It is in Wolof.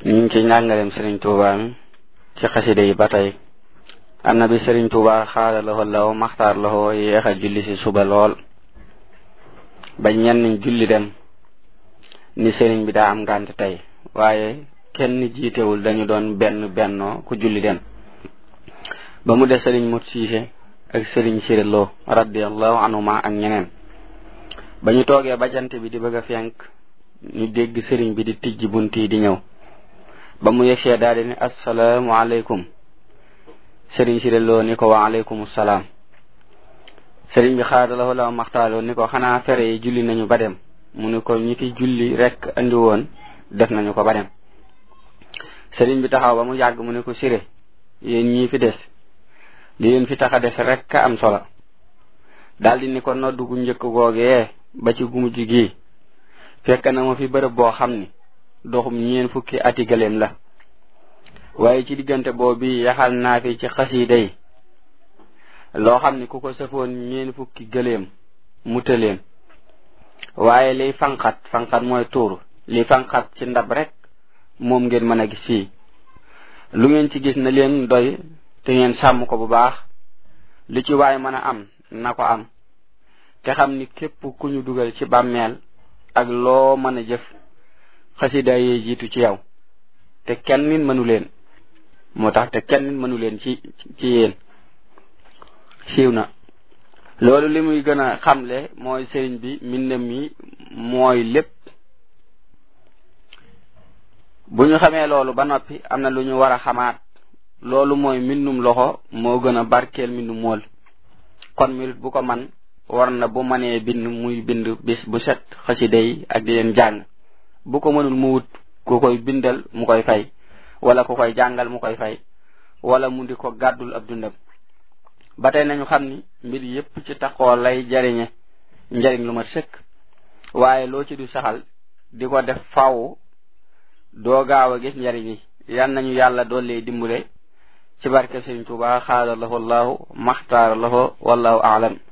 ñu ngi ci njàngaleem Serigne Touba mi ci xasida yi ba tey am na bi Serigne Touba xaala loxo law maxtaar loxo yéex a julli si suba lool ba ñenn julli dem ni Serigne bi daa am ngànt tey waaye kenn jiitewul dañu doon benn bennoo ku julli dem ba mu des Serigne Mut Siise ak Serigne Siré Lo radiallahu anhuma ak ñeneen ba ñu toogee ba jant bi di bëgg a fenk ñu dégg Serigne bi di tijji bunt yi di ñëw ba mu yegsee daal di ne assalaamu aleykum Serigne Siré Lo ni ko wa aleykum salaam Serigne bi xaadalawo la maxtaaloo ni ko xanaa fere yi julli nañu ba dem mu ni ko ñi fi julli rek andi woon def nañu ko ba dem Serigne bi taxaw ba mu yàgg mu ne ko Siré yéen ñii fi des li leen fi tax a des rek am solo daldi ni ko noddu gu njëkk googee ba ci gumujj gi fekk na ma fi bërëb boo xam ni doxum ñeen fukki ati gëléem la waaye ci diggante boobu yaxal naa fi ci xasiida yi loo xam ni ku ko sëfoon ñeen fukki gëléem mu tëleen waaye liy fanqat fanqat mooy tuur li fanqat ci ndab rek moom ngeen mën a gis fii lu ngeen ci gis na leen doy te ngeen sàmm ko bu baax li ci waay mën a am na ko am te xam ni képp ku ñu dugal ci bàmmeel ak loo mën a jëf xasida yee jiitu ci yow te kenn nit mënu leen moo tax te kenn nit mënu leen ci ci yéen siiw na loolu li muy gën a xamle mooy sëriñ bi mbindam mi mooy lépp bu ñu xamee loolu ba noppi am na lu ñu war a xamaat loolu mooy mbindum loxo moo gën a barkeel mbindum mool kon murit bu ko man war na bu mënee bind muy bind bis bu set xasida yi ak di leen jàng bu ko mënul mu wut ku koy bindal mu koy fay wala ku koy jàngal mu koy fay wala mu di ko gàddul ab dundam ba tey nañu xam ni mbir yépp ci taxoo lay jariñe njariñ lu ma sëkk waaye loo ci du saxal di ko def faw doo gaaw a gis njariñ yi yan nañu yàlla doole dimbule ci barke Sëriñ Tuubaa xaala lahu allahu maxtaara lahu wallahu aalam